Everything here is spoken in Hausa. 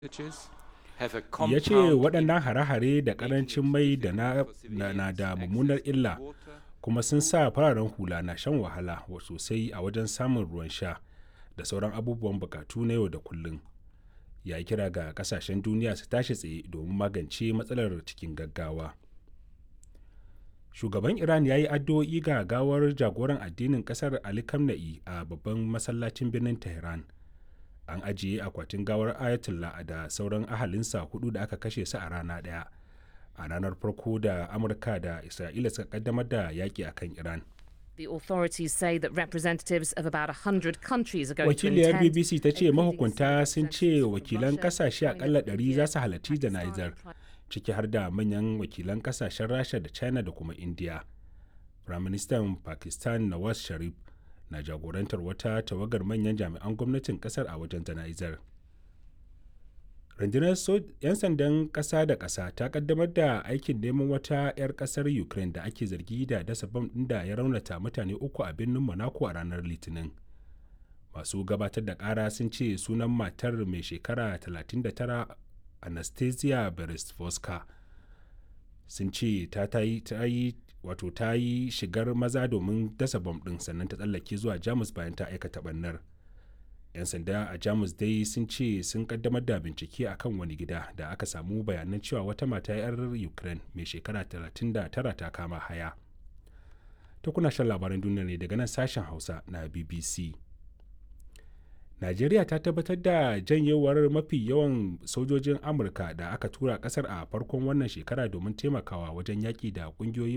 ya ce waɗannan hare-hare da ƙarancin mai da na, na, na da mummunar illa kuma sun sa fararen hula na shan wahala sosai a wajen samun ruwan sha da sauran abubuwan bukatu na yau da kullum ya yi kira ga kasashen duniya su tashi tsaye domin magance matsalar cikin gaggawa shugaban iran ya yi addu'o'i ga gawar jagoran addinin kasar ali kamna'i a babban masallacin birnin tehran an ajiye akwatin gawar ayatollah da sauran ahalinsa hudu da aka kashe su a rana daya a ranar farko da amurka da isra'ila suka kaddamar da yaki akan iran The authorities say that representatives of about 100 countries are going wakiliyar to attend. bbc ta ce mahukunta sun ce wakilan kasashe akalla 100 za su halarci jana'izar ciki har da manyan wakilan kasashen rasha da china da kuma india firaministan pakistan nawaz sharif na jagorantar wata tawagar manyan jami'an gwamnatin kasar a wajen jana'izar rundunar 'yan sandan ƙasa da ƙasa ta kaddamar da aikin neman wata 'yar ƙasar ukraine da ake zargi da dasa bam ɗin da ya raunata mutane uku a birnin monaco a ranar litinin masu gabatar da ƙara sun ce sunan matar mai shekara 39 anastasia beresvoska sun ce ta yi wato ta yi shigar maza domin dasa bam ɗin sannan ta tsallake zuwa jamus bayan ta aikata ɓannar 'yan sanda a jamus dai sun ce sun kaddamar da bincike a kan wani gida da aka samu bayanan cewa wata mata 'yar ukraine mai shekara 39 ta kama haya ta kuna shan labaran duniya ne daga nan sashen hausa na bbc najeriya ta tabbatar da janyewar mafi yawan sojojin amurka da aka tura kasar a farkon wannan shekara domin taimakawa wajen yaƙi da ƙungiyoyi